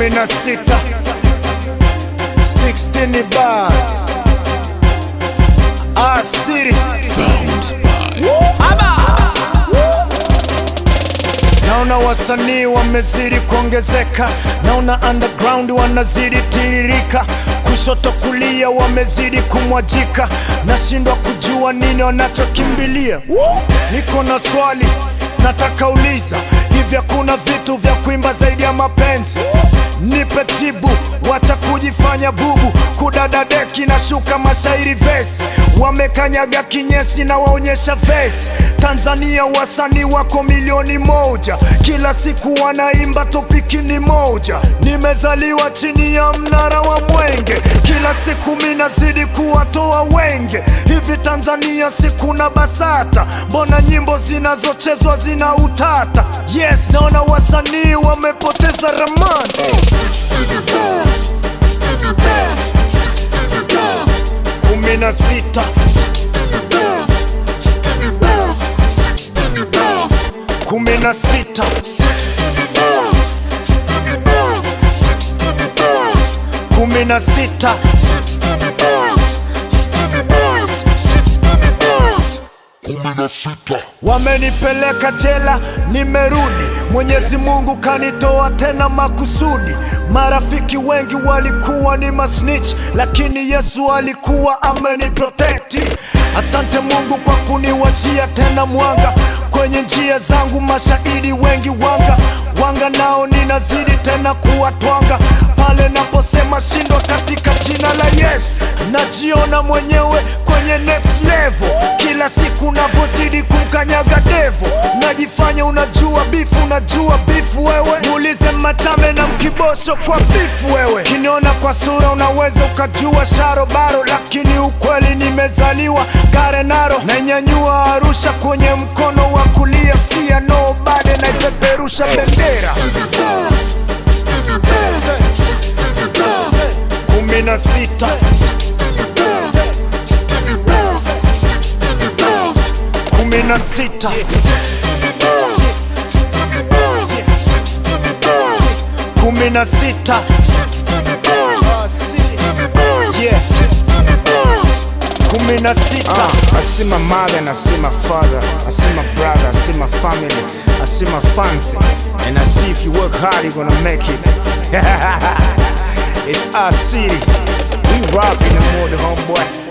kumi na sita 16 bars asiri naona wasanii wamezidi kuongezeka naona underground wanazidi tiririka kushoto kulia wamezidi kumwajika nashindwa kujua nini wanachokimbilia niko na swali nataka uliza hivi hakuna vitu vya kuimba zaidi ya mapenzi nipe jibu wacha kujifanya bubu kudada deki na shuka mashairi vesi wamekanyaga kinyesi na waonyesha vesi tanzania wasanii wako milioni moja kila siku wanaimba topiki ni moja nimezaliwa chini ya mnara wa mwenge kila siku minazidi kuwatoa wenge hivi tanzania sikuna basata mbona nyimbo zinazochezwa zina utata yes naona wasanii wamepoteza ramani kumi na sita kumi na sita kumi na sita wamenipeleka jela nimerudi mwenyezi mungu kanitoa tena makusudi marafiki wengi walikuwa ni masnitch lakini yesu alikuwa ameniprotekti asante mungu kwa kuniwachia tena mwanga kwenye njia zangu mashahidi wengi wanga wanga nao ninazidi tena kuwatwanga pale naposema shindwa katika jina la yesu najiona mwenyewe kwenye next level kila siku navyozidi kumkanyaga devo najifanya unajua bifu unajua bifu wewe muulize machame na mkibosho kwa bifu wewe kiniona kwa sura unaweza ukajua sharobaro lakini ukweli nimezaliwa garenaro nainyanyua arusha kwenye mkono wa kulia fia no bade naipeperusha bendera kumi na sita kumi na sita kumi na sita kumi na sita Uh, I see my mother and I see my father. I see my brother, I see my family, I see my fans. And I see if you work hard, you're gonna make it. it's our city. We rock in the morning, homeboy.